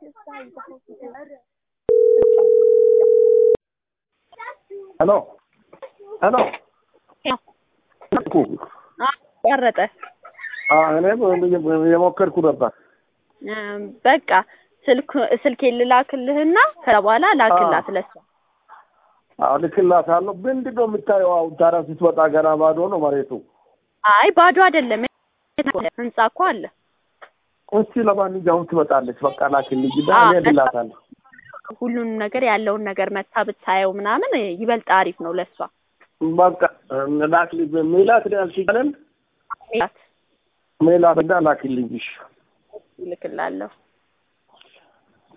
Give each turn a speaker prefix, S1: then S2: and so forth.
S1: ሄሎ ሄሎ
S2: ቆረጠ።
S1: እኔም የሞከርኩ ነበር።
S2: በቃ ስልክ ስልኬን ልላክልህና ከዛ በኋላ ላክላት ለሷ።
S1: አዎ ልክላታለሁ። ምንድን ነው የምታየው? አሁን ታዲያ ስትወጣ ገና ባዶ ነው መሬቱ።
S2: አይ ባዶ አይደለም፣ ህንጻ እኮ አለ።
S1: እስቲ ለማንኛውም ትመጣለች። በቃ ላክልኝ እና እኔ እልላታለሁ።
S2: ሁሉንም ነገር ያለውን ነገር መታ ብታየው ምናምን ይበልጥ አሪፍ ነው ለሷ።
S1: በቃ ላክልኝ። ሜላት ነው ያልሽኝ አይደል?
S2: ሜላት
S1: ሜላት እና ላክልኝ። እሺ
S2: ይልክላለሁ።